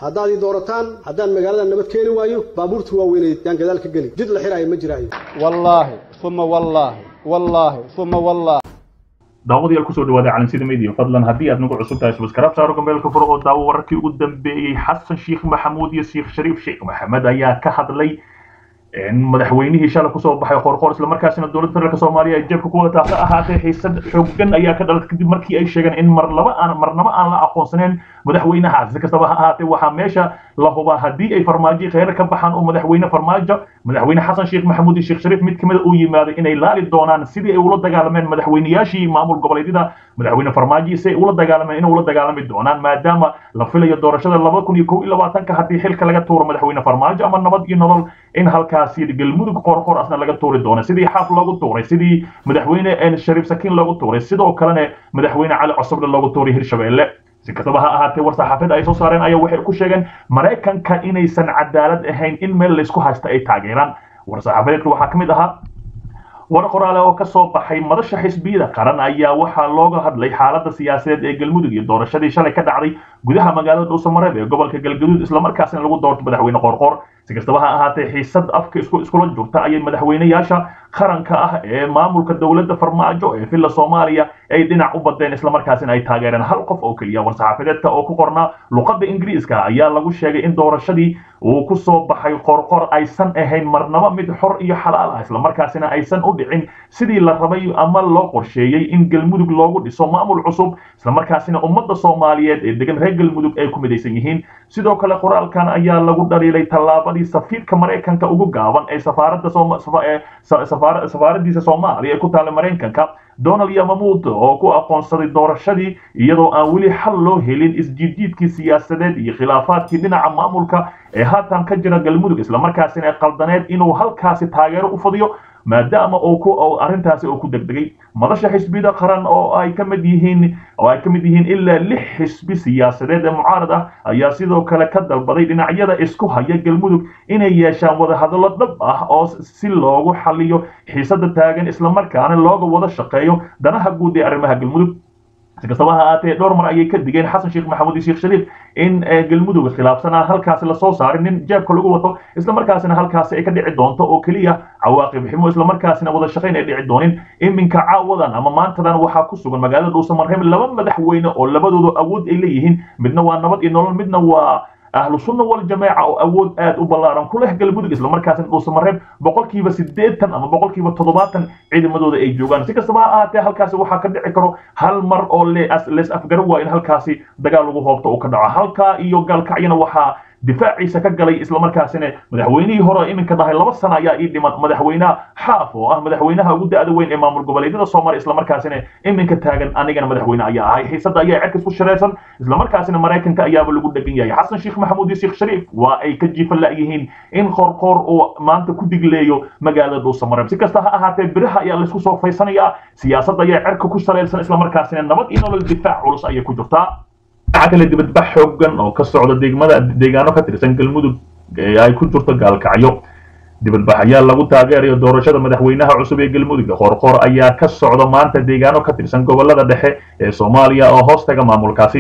haddaad ii doorataan haddaan magaalada nabad keeni waayo baabuurta waaweyneed yaan gadaal ka geli jid la xiraayo ma jiraayo wallaahi uma wallaahi wallaahi uma wallaahi daawadayaal kusoo dhawaada calansida media fadlan haddii aad nagu cusub tahay subscribe saaro gambeelka furo oo daawo wararkii ugu dambeeyey xasan sheekh maxamuud iyo sheekh shariif sheekh maxamed ayaa ka hadlay madaxweynihii shalay kusoo baxay qorqor isla markaasina dowladda federaalk soomaaliya ay jeebka ku wadataa ha ahaatee xiisad xooggan ayaa ka dhalatay kadib markii ay sheegeen in mar laba aan marnaba aan la aqoonsaneyn madaxweynahaas si kastaba ha ahaatee waxaa meesha la hubaa haddii ay farmaajo kheyr ka baxaan oo madaxweyne farmaajo madaxweyne xasan sheekh maxamuud iyo sheekh shariif mid kamida uu yimaaday inay laali doonaan sidii ay ula dagaalameen madaxweyneyaashii maamul goboleedyada madaxweyne farmaajo si ay ula dagaalameen inay ula dagaalami doonaan maadaama la filayo doorashada laba kun iyo kow iyo labaatanka haddii xilka laga tuuro madaxweyne farmaajo ama nabad iyo nolol in halkaasi galmudug qorqor asna laga tuuri doono sidii xaaf loogu tuuray sidii madaxweyne shariif sakiin loogu tuuray sidoo kalena madaxweyne cali cosoble loogu tuuray hirshabeelle si kastaba ha ahaatee war saxaafada ay soo saareen ayaa waxay ku sheegeen maraykanka inaysan cadaalad ahayn in meel laysku haysta ay taageeraan war saxaafadeedka waxaa ka mid ahaa war qoraale oo ka soo baxay madasha xisbiyada qaran ayaa waxaa looga hadlay xaaladda siyaasadeed ee galmudug iyo doorashadii shalay ka dhacday gudaha magaalada dhuusamareeb ee gobolka galgaduud islamarkaasina lagu doorto madaxweyne qorqor si kastaba ha ahaatee xiisad afka iskula jirta ayay madaxweyneyaasha qaranka ah ee maamulka dowladda farmaajo ee villa soomaaliya ay dhinac u badeen islamarkaasina ay taageereen hal qof oo keliya war-saxaafadeedka oo ku qornaa luqadda ingiriiska ayaa lagu sheegay in doorashadii uu ku soo baxay qorqor aysan ahayn marnaba mid xor iyo xalaal ah islamarkaasina aysan u dhicin sidii la rabay ama loo qorsheeyey in galmudug loogu dhiso maamul cusub islamarkaasina ummadda soomaaliyeed ee degan reer galmudug ay ku midaysan yihiin sidoo kale qoraalkan ayaa lagu dhaliilay tallaabadii safiirka maraykanka ugu gaaban ee safaaradda safaaradiisa soomaaliya ee ku taala maraykanka donald yamamuud oo ku aqoonsaday doorashadii iyadoo aan weli xal loo helin isjiidjiidkii siyaasadeed iyo khilaafaadkii dhinaca maamulka ee haatan ka jira galmudug islamarkaasina ay qaldaneed inuu halkaasi taageero u fadiyo maadaama uu ku arrintaasi uu ku degdegay madasha xisbiyada qaran oo ay ka mid yihiin oo ay ka mid yihiin ilaa lix xisbi siyaasadeed ee mucaarad ah ayaa sidoo kale ka dalbaday dhinacyada isku haya galmudug inay yeeshaan wadahadallo dhab ah oo si loogu xaliyo xiisada taagan islamarkaana looga wada shaqeeyo danaha guud ee arrimaha galmudug si kastaba ha ahaatee dhowr mar ayay ka digeen xasan sheekh maxamuud iyo sheekh shariif in galmudug khilaafsan aan halkaasi lasoo saarin nin jeebka lagu wato islamarkaasina halkaasi ay ka dhici doonto oo keliya cawaaqib ximo islamarkaasina wada shaqayn ay dhici doonin iminka caawadan ama maantadan waxaa ku sugan magaalada dhuusamareeb laba madaxweyne oo labadooda awood ay leeyihiin midna waa nabad iyo nolol midna waa ahlu sunna wal jamaaca oo awood aad u ballaaran ku leh galmudug islamarkaasina dhuusamareeb boqolkiiba siddeetan ama boqolkiiba toddobaatan ciidamadooda ay joogaan si kastaba ha ahaatee halkaasi waxaa ka dhici karo hal mar oo lees afgaro waa in halkaasi dagaal lagu hoobto uu ka dhaco halkaa iyo gaalkacyana waxaa difaaciisa ka galay islamarkaasina madaxweynihii hore iminka dhahay laba sana ayaa ii dhiman madaxweynaha xaaf oo ah madaxweynaha ugu da-da weyn ee maamul goboleedyada soomaaliya islamarkaasina iminka taagan anigana madaxweyne ayaa ahay xiisada ayaa cerkas ku shiraysan islamarkaasina maraykanka ayaaba lagu dhegan yahay xasan sheekh maxamuud iyo sheekh shariif waa ay ka jiifan la'yihiin in qorqoor uu maanta ku digleeyo magaalada dhuusamareeb si kasta ha ahaatee biraha ayaa laysku soo faysanayaa siyaasadda ayaa cerka ku salaysan islamarkaasina nabad iyo nolol difaac culus ayay ku jirtaa dhinaca kale dibadbax xoogan oo ka socda degmada deegaano ka tirsan galmudug ee ay ku jirto gaalkacyo dibadbax ayaa lagu taageerayo doorashada madaxweynaha cusub ee galmudug qorqor ayaa ka socda maanta deegaano ka tirsan gobolada dhexe ee soomaaliya oo hoostaga maamulkaasi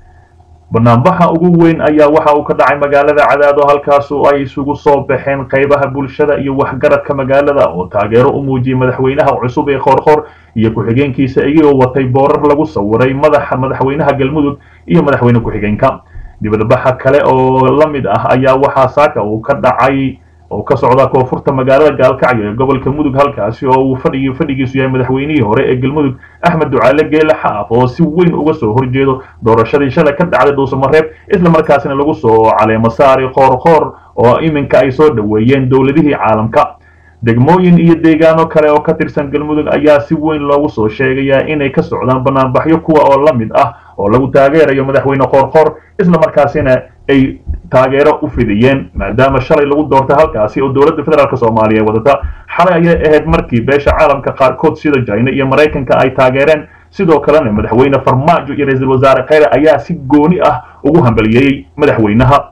banaanbaxa ugu weyn ayaa waxa uu ka dhacay magaalada cadaado halkaasu ay isugu soo baxeen qaybaha bulshada iyo waxgaradka magaalada oo taageero u muujiyey madaxweynaha cusub ee qorqor iyo ku-xigeenkiisa iyagoo watay boorar lagu sawiray madaxa madaxweynaha galmudug iyo madaxweyne ku-xigeenka dibadbaxa kale oo la mid ah ayaa waxaa saaka uu ka dhacay oo ka socda koonfurta magaalada gaalkacyo ee gobolka mudug halkaasi oo uu fadhigi fadhigiisu yahay madaxweynihii hore ee galmudug axmed ducaale geele xaaf oo si weyn uga soo horjeedo doorashadii shalay ka dhacday dhuusamareeb islamarkaasina lagu soo caleemo saari qoorqoor oo iminka ay soo dhoweeyeen dowladihii caalamka degmooyin iyo deegaano kale oo ka tirsan galmudug ayaa si weyn loogu soo sheegayaa inay ka socdaan banaanbaxyo kuwa oo la mid ah oo lagu taageerayo madaxweyne qoorqoor islamarkaasina ay taageero u fidiyeen maadaama shalay lagu doortay halkaasi oo dowladda federaalk soomaaliya wadata xalay ayay ahayd markii beesha caalamka qaarkood sida china iyo maraykanka ay taageereen sidoo kalena madaxweyne farmaajo iyo ra-iisul wasaare kheyre ayaa si gooni ah ugu hambaliyeeyey madaxweynaha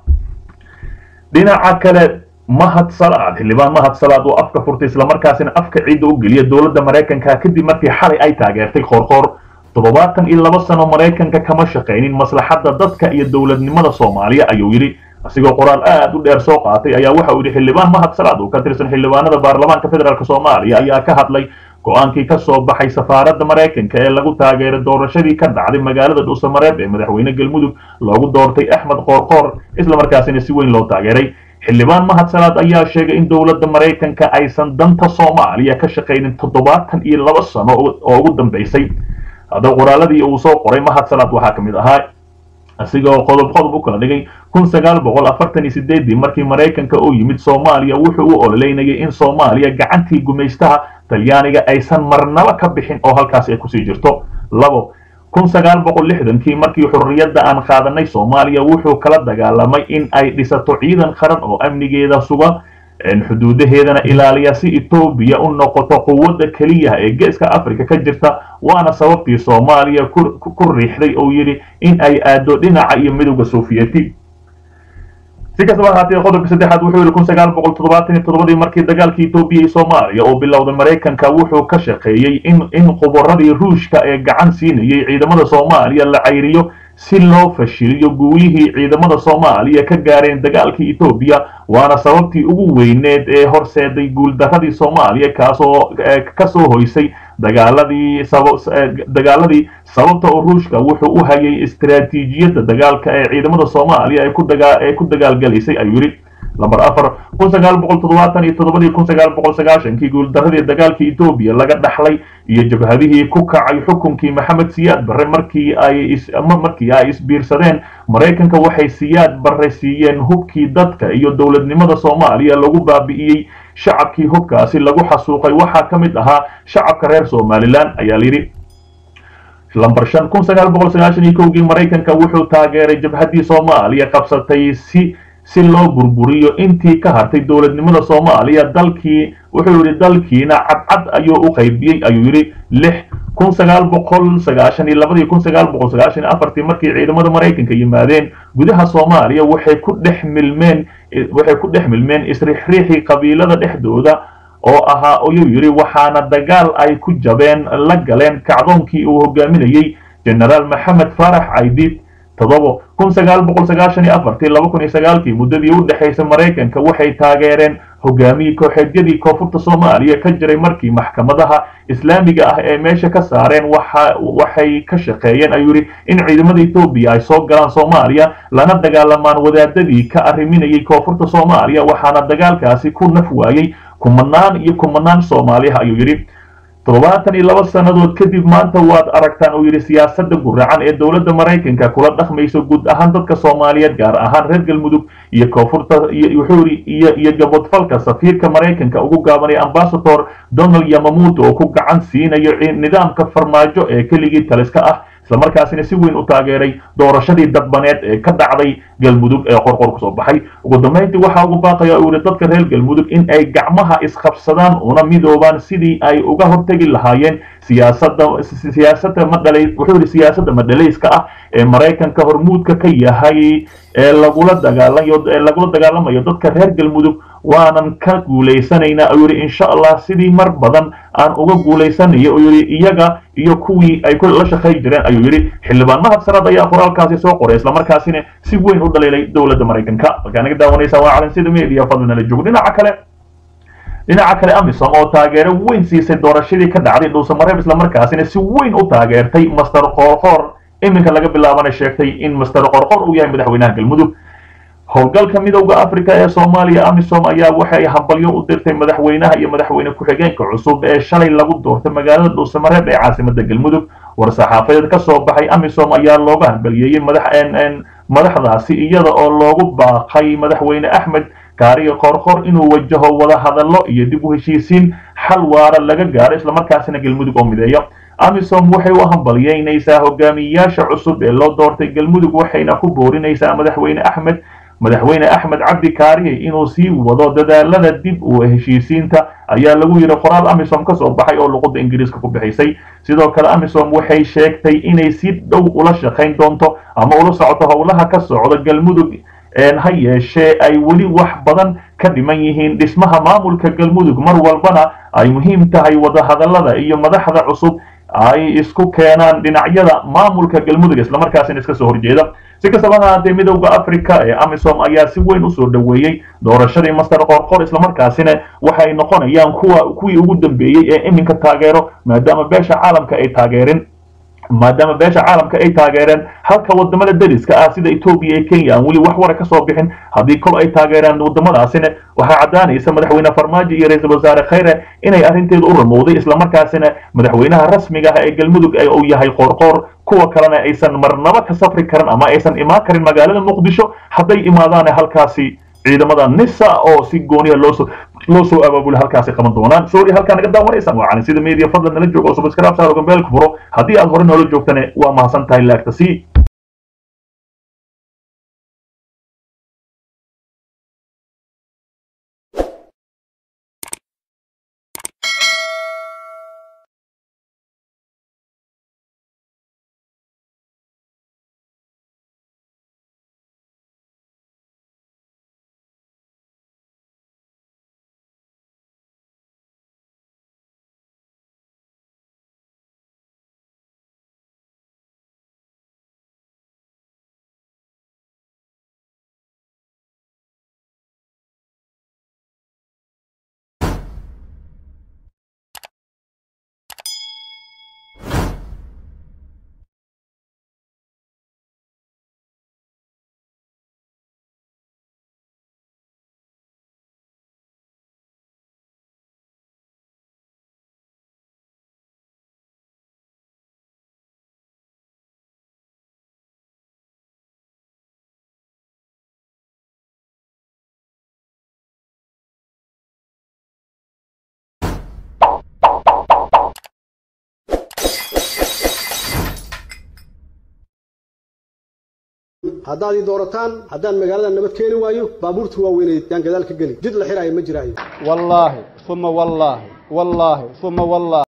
dhinaca kale mahad salaad xildhibaan mahad salaad oo afka furtay islamarkaasina afka ciidda u geliya dowladda maraykanka kadib markii xalay ay taageertay qoorqoor toddobaatan iyo laba sano maraykanka kama shaqaynin maslaxadda dadka iyo dowladnimada soomaaliya ayuu yidhi asigoo qoraal aad u dheer soo qaatay ayaa waxa uu yidhi xildhibaan mahad salaad oo ka tirsan xildhibaanada baarlamaanka federaalk soomaaliya ayaa ka hadlay go-aankii ka soo baxay safaaradda maraykanka ee lagu taageeray doorashadii ka dhacday magaalada dhuusamareeb ee madaxweyne galmudug loogu doortay axmed qoorqoor islamarkaasina si weyn loo taageeray xildhibaan mahad salaad ayaa sheegay in dowladda maraykanka aysan danta soomaaliya ka shaqaynin toddobaatan iyo laba sano oo ugu dambaysay haddaba qoraaladii uu soo qoray mahad salaad waxaa ka mid ahaa asigoo qodob qodob u kala dhigay kun sagaal boqol afartan iyo sideedii markii maraykanka uu yimid soomaaliya wuxuu u ololeynayay in soomaaliya gacantii gumaystaha talyaaniga aysan marnaba ka bixin oo halkaas ay kusii jirto labo kun sagaal boqol lixdankii markii xurriyadda aan qaadanay soomaaliya wuxuu kala dagaalamay in ay dhisato ciidan qaran oo amnigeeda suga xuduudaheedana ilaaliya si etoobiya u noqoto quwadda keliya ee geeska africa ka jirta waana sababtii soomaaliya ku riixday uu yidhi in ay aado dhinaca iyo midowda sofiyeeti si kastaba ahaatee qodobka saddexaad wuxuu yidhi kun sagaal boqol toddobaatan iyo toddobadii markii dagaalkii etoobiya iyo soomaaliya uu bilowday maraykanka wuxuu ka shaqeeyey in in qubaradii ruushka ee gacan siinayay ciidamada soomaaliya la cayriyo si loo fashiliyo guulihii ciidamada soomaaliya ka gaareen dagaalkii etoobiya waana sababtii ugu weyneed ee horseeday guuldaradii soomaaliya kaasoo kasoo hoysay dagaaladii dagaaladii sababta oo ruushka wuxuu u hayay istaraatiijiyadda dagaalka ee ciidamada soomaaliya ee ku dagaalgalaysay ayuu yidhi lamber afar kun sagaal boqol toddobaatan iyo toddobadii kun sagaal boqol sagaashankii guuldaradii dagaalkii etoobiya laga dhaxlay iyo jabhadihii ku kacay xukunkii maxamed siyaad barre markii ay markii ay isbiirsadeen maraykanka waxay siyaad barre siiyeen hubkii dadka iyo dowladnimada soomaaliya lagu baabi'iyey shacabkii hubkaasi lagu xasuuqay waxaa ka mid ahaa shacabka reer somalilan ayaa layidhi lamber shan kun sagaal boqol sagaashan iyo kowgii maraykanka wuxuu taageeray jabhaddii soomaaliya qabsatay si si loo burburiyo intii ka hartay dowladnimada soomaaliya dalkii wuxuu yidhi dalkiina cadcad ayuu u qaybiyey ayuu yidhi lix kun sagaal boqol sagaashan iyo labadii kun sagaal boqol sagaashan iyo afartii markii ciidamada maraykanka yimaadeen gudaha soomaaliya waxay ku dhex milmeen waxay ku dhex milmeen isriixriixii qabiilada dhexdooda oo ahaa ayuu yidhi waxaana dagaal ay ku jabeen la galeen kacdoonkii uu hogaaminayey genaraal maxamed faarax caydiid toddobo kun sagaal boqol sagaashan iyo afartii laba kun iyo sagaalkii muddadii u dhexaysay maraykanka waxay taageereen hogaamiyii kooxeedyadii koonfurta soomaaliya ka jiray markii maxkamadaha islaamiga ah ee meesha ka saareen waxa waxay ka shaqeeyeen ayuu yidhi in ciidamada etoobiya ay soo galaan soomaaliya lana dagaalamaan wadaadadii ka arriminayay koonfurta soomaaliya waxaana dagaalkaasi ku naf waayey kumanaan iyo kumanaan soomaaliha ayuu yidhi toddobaatan iyo laba sannadood kadib maanta waad aragtaan uu yidhi siyaasadda guracan ee dowladda maraykanka kula dhaqmayso guud ahaan dadka soomaaliyeed gaar ahaan reer galmudug iyo koonfurta wuxuu yidhi iyo iyo gabodfalka safiirka maraykanka ugu gaabanay ambasador donald yamamuuto oo ku gacan siinayo nidaamka farmaajo ee keligii taliska ah islamarkaasina si weyn u taageeray doorashadii dadbaneed ee ka dhacday galmudug ee qorqor kusoo baxay ugu dambayntii waxaa ugu baaqaya uu yihi dadka reer galmudug in ay gacmaha isqabsadaan una midoobaan sidii ay uga hortegi lahaayeen siyaasadda siyaasadda madhalay wuxuu yihi siyaasadda madhalayska ah ee maraykanka hormuudka ka yahay ee lagula dagaalayo ee lagula dagaalamayo dadka reer galmudug waanan ka guulaysanaynaa ayuu yidhi insha allah sidii mar badan aan uga guulaysanayo uu yidhi iyaga iyo kuwii ay la shaqayn jireen ayuu yidhi xildhibaan mahad sanaad ayaa qoraalkaasi soo qoray islamarkaasina si weyn u dhaliilay dowladda maraykanka halkaa naga daawanaysaa waa calansida media fadlinala joog dhinaca kale dhinaca kale amisom oo taageero weyn siisay doorashadii ka dhacday dhuusamareeb islamarkaasina si weyn u taageertay master qorqor iminka laga bilaabana sheegtay in master qorqor uu yahay madaxweynaha galmudug howlgalka midowda africa ee soomaaliya amisom ayaa waxay hambalyo u dirtay madaxweynaha iyo madaxweyne ku-xigeenka cusub ee shalay lagu doortay magaalada dhuusamareeb ee caasimada galmudug war-saxaafadeed ka soo baxay amisom ayaa looga hambaliyeeyey madaxdaasi iyada oo loogu baaqay madaxweyne axmed kaariga qorqor inuu wajaho wada hadallo iyo dib u heshiisiin xal waara laga gaaro islamarkaasina galmudug oo mideeyo amisom waxay u hambaliyeynaysaa hogaamiyeyaasha cusub ee loo doortay galmudug waxayna ku boorinaysaa madaxweyne axmed madaxweyne axmed cabdi kaariye inuu sii wado dadaalada dib u heshiisiinta ayaa lagu yidhi qoraal amisom ka soo baxay oo luqadda ingiriiska ku bixisay sidoo kale amisom waxay sheegtay inay si dhow ula shaqayn doonto ama ula socoto howlaha ka socda galmudug ha yeeshee ay weli wax badan ka dhiman yihiin dhismaha maamulka galmudug mar walbana ay muhiim tahay wadahadallada iyo madaxda cusub ay isku keenaan dhinacyada maamulka galmudug islamarkaasina iska soo horjeeda si kastaba ha ahaatee midowda africa ee amisom ayaa si weyn usoo dhoweeyey doorashadii master qorqor islamarkaasina waxay noqonayaan kuwa kuwii ugu dambeeyey ee iminka taageero maadaama beesha caalamka ay taageerin maadaama beesha caalamka ay taageereen halka wadamada dariska ah sida etoobiya iyo kenya aan weli wax wara ka soo bixin haddii kol ay taageeraan wadamadaasina waxaa caddaanaysa madaxweyne farmaajo iyo ra-iisul wasaare khayre inay arrinteedu u ramowday islamarkaasina madaxweynaha rasmiga ah ee galmudug uu yahay qoorqoor kuwa kalena aysan marnaba ka safri karin ama aysan imaan karin magaalada muqdisho hadday imaadaane halkaasi ciidamada nisa oo si gooniya loosoo loo soo abaabula halkaasi qaban doonaan sorry halkaa naga daawanaysaan waa cali sida media fadlan nala joogo oo subscribe saaro gambeelka furo haddii aad hore noola joogtane waa mahadsan tahay laagta sii haddaad ii doorataan haddaan magaalada nabad keeni waayo baabuurta waaweynay yaan gadaal ka geli jid la xiraayo ma jiraayo wallaahi uma wallaahi wallaahi uma wallaahi